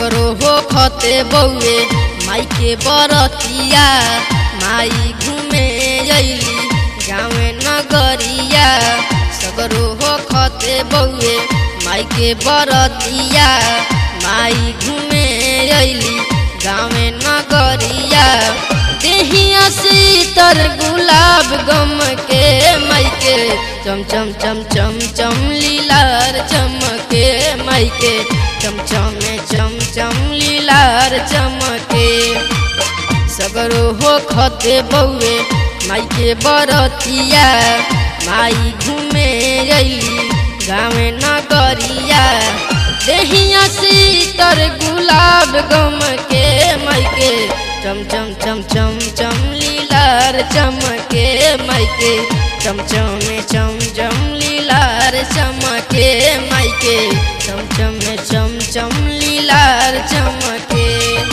सगरो हो खते बउए माई के बरतिया माई घूमे अइली गाँवे नगरिया सगरो हो खते बउए माई के बरतिया माई घूमे अइली गाँवे नगरिया देहिया सीतर गुलाब गम के माई के चम चम चम चम चम लीलार चमके माई के चम चम चम चम लीलार चमके सगरो हो खते बउए माई के बरतिया माई घूमे अइली गाँवे नगरिया देहिया सीतर गुलाब गम के माई के चम चम चम चम चम लीलार चमके माई के चम चम चम चम लीलार चमके माई के चम चम चम चम लीलार चमके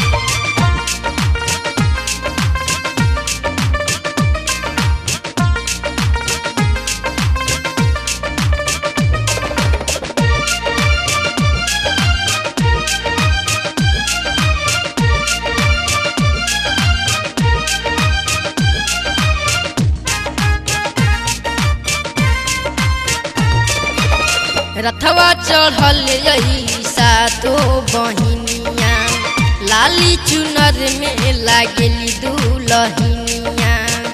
रथवा चढ़ल रही सातो बहिनिया लाली चुनर में लागेली दुलहिनिया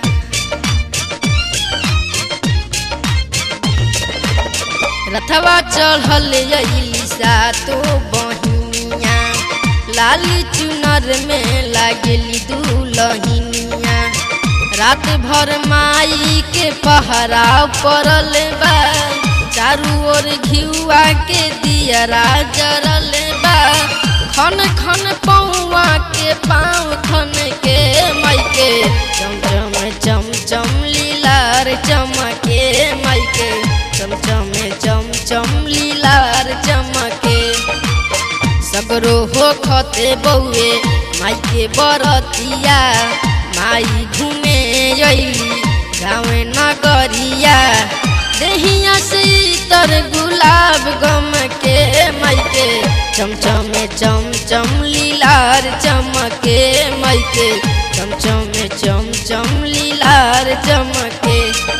रथवा चढ़ल रही सातो बहिनिया लाली चुनर में लागेली दुलहिनिया रात भर माई के पहरा पड़ल बा चारू ओर घिउआ के दियरा जरल बा खन खन पौआ के पाँव खन के माई के चम चम चम चम लीलार चमके माई के चम चम चम चम लीलार चमके सगरो हो खते बउए माई के बरतिया माई घूमे अइली गाँवे नगरिया देहिया सीतर गुलाब गम के माई के चम चम चम चम लीलार चमके माई के चम चम चम चम लीलार चमके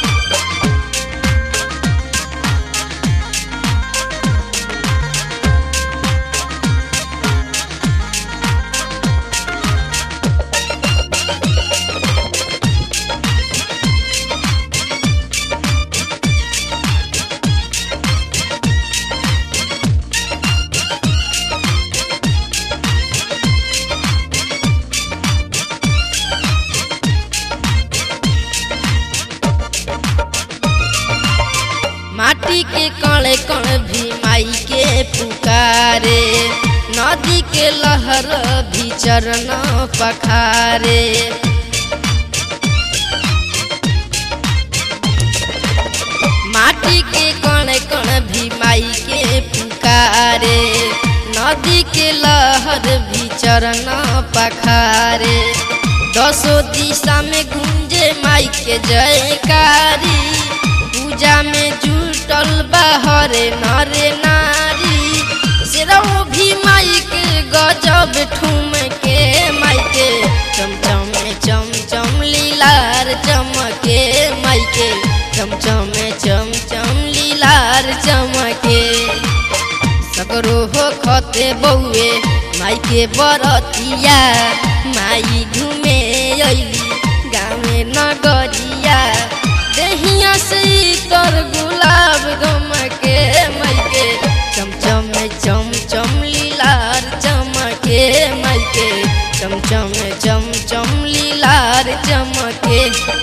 माटी के कण कण भी माई के पुकारे नदी के लहर भी चरण पखारे माटी के कण कण भी माई के पुकारे नदी के लहर भी चरण पखारे दसो दिशा में गुंजे माई के जयकारी पूजा में जुटल बाहरे नरे नारी सिरौ भी माई के गजब ठुम के माई के चम चम चम चम लीलार चमके माई के चम चम चम चम लीलार चमके सगरो हो खते बउए माई के बरतिया माई घूमे अइली गाँवे नगरिया देहिया सीतर गुलाब गम के माई के चम चम चम चम लीलार चमके माई के चम चम चम चम लीलार चमके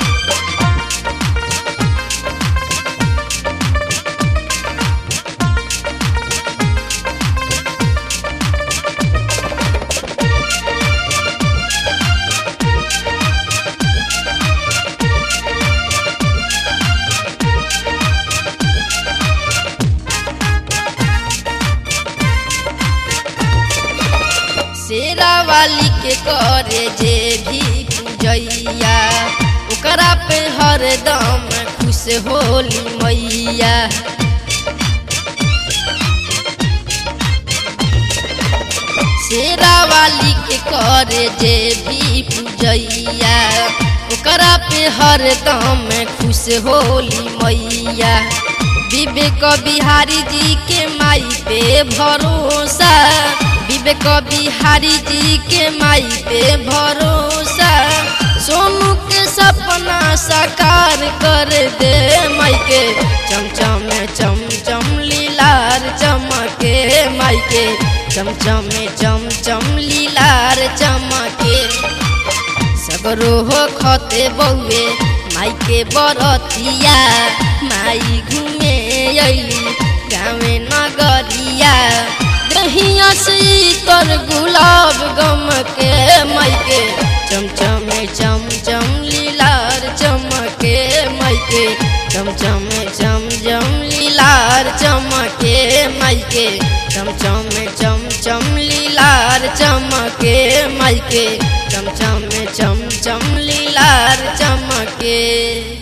शेरा वाली के करे जे भी पूजैया ओकरा पे हरदम खुश होली मैया शेरा वाली के करे जे भी पूजैया ओकरा पे हरदम खुश होली मैया विवेक बिहारी जी के माई पे भरोसा विवेक बिहारी जी के माई पे भरोसा सोनू के सपना साकार कर दे माई के चमचम चमचम लीलार चमके माई के चमचम चमचम लीलार चमके सगरो हो खते बउए माई के बरतिया माई घूमे अली गाँवे नगरिया दहिया से तर गुलाब गम के माई के चमचम चमचम लीलार चमके माई के चमचम चमचम लीलार चमके माई के चमचम चमचम लीलार चमके माई के चमचम चमचम लीलार चमके